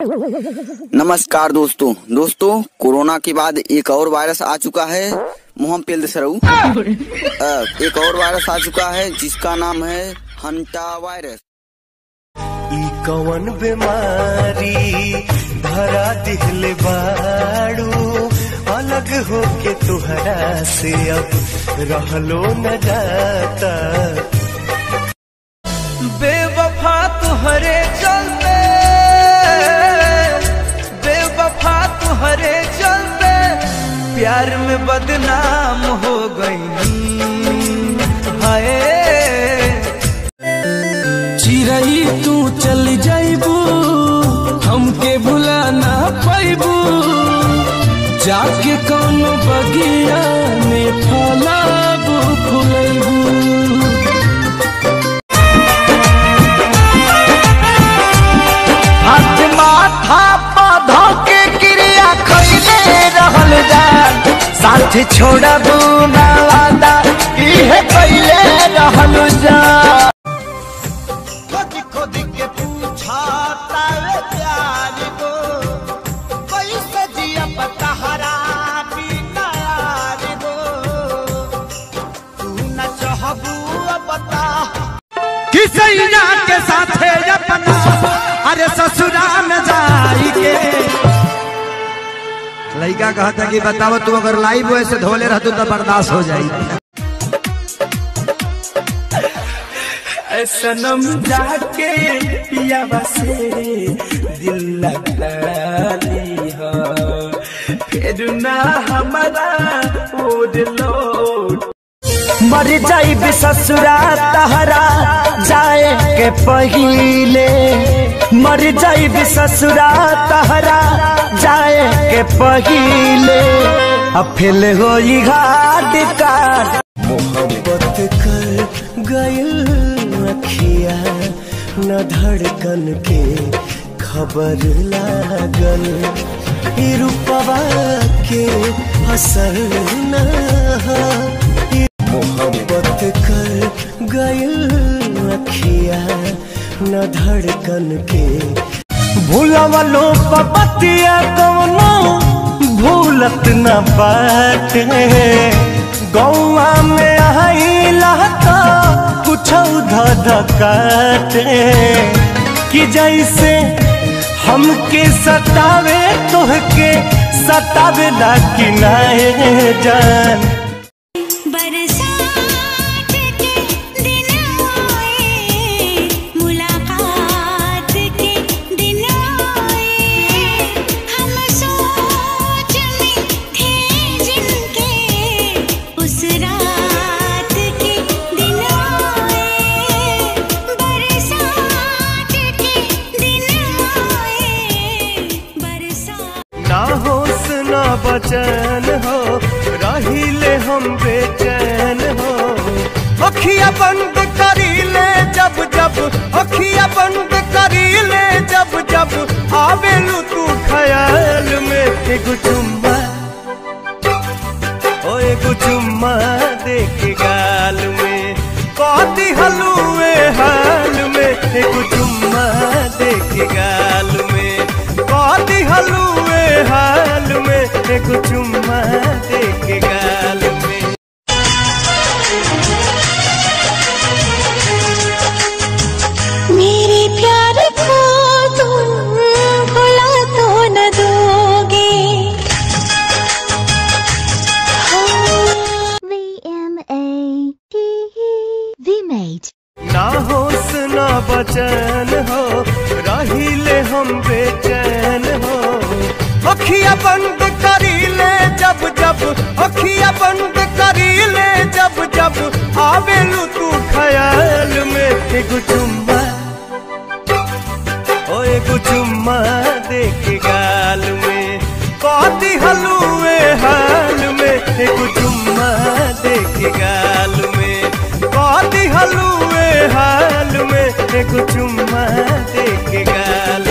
नमस्कार दोस्तों दोस्तों कोरोना के बाद एक और वायरस आ चुका है मुहम पेल सरऊ एक और वायरस आ चुका है जिसका नाम है हंटा वायरस ई कवन बीमारी धरा दिहले बाड़ू अलग होके तुहरा से अब रहलो न जाता बेवफा तुहरे चलते बेवफा तुहरे चलते प्यार में बदनाम हो गई हाय चिरई तू चल जाइबू हमके भुला ना पाइबू जाके कौनो बगिया में फलाबू फुलैबू हाथ माथा पौधा के क्रिया खैले रहल जान साथ छोड़बू ना वादा इहे कैले रहल जान खोद खोद के पूछा तावे प्यार को कैसे जिया पतहरा बिना यार को तू न चाहबू बता किसैया के साथे अपना अरे ससुरा में जाई के लड़का कहता कि बताओ तू अगर लाइव वैसे धोले रहतू तो बर्दाश्त हो जाई सनम जाके पियावा से दिल लगा लीहा फिर ना हमारा ओढ़ लौट मर जाई ससुरा तहरा जाए के पहिले मर जाई ससुरा तहरा जाए के पहिले अब फिल होई घाट का मोहब्बत कर गयल अखिया न धड़कन के खबर लागल ई रूपवा के असर न ई मोहब्बत कर गयल अखिया न धड़कन के भूलवलो पपतिया कवनो भूलत न बाटे गौवा में आइला तो कुछ धधकाटे कि जैसे हमके सतावे तोहके सतावे ना कि नाए जान बरसात के दिन आए मुलाकात के दिन आए हम सोच में थे जिनके उस रात के दिन आए बरसात के दिन आए बरसात ना होश ना बचन हो रहिले हम बेचैन हो अखिया बंद करीले जब जब अखिया बंद करीले जब जब आवेलू तू ख्याल में एगो चुम्मा ओ एगो चुम्मा दे के गाल में कहती हलुए हाल में एगो चुम्मा दे के गाल में कहती हलुए हाल में एगो चुम्मा दे के गाल में मेरे प्यार को तुम भुला तो न दोगे V-M-A-T-E-V-Mate ना होश ना बचन हो रहिले हम बेचैन हो अखिया बंद करीले जब जब अखिया बंद करीले जब जब आवेलू तू ख्याल में एगो चुम्मा ओ एगो चुम्मा दे के गाल में कहती हलुए हाल में एगो चुम्मा दे के गाल में कहती हलुए हाल में एगो चुम्मा दे के गाल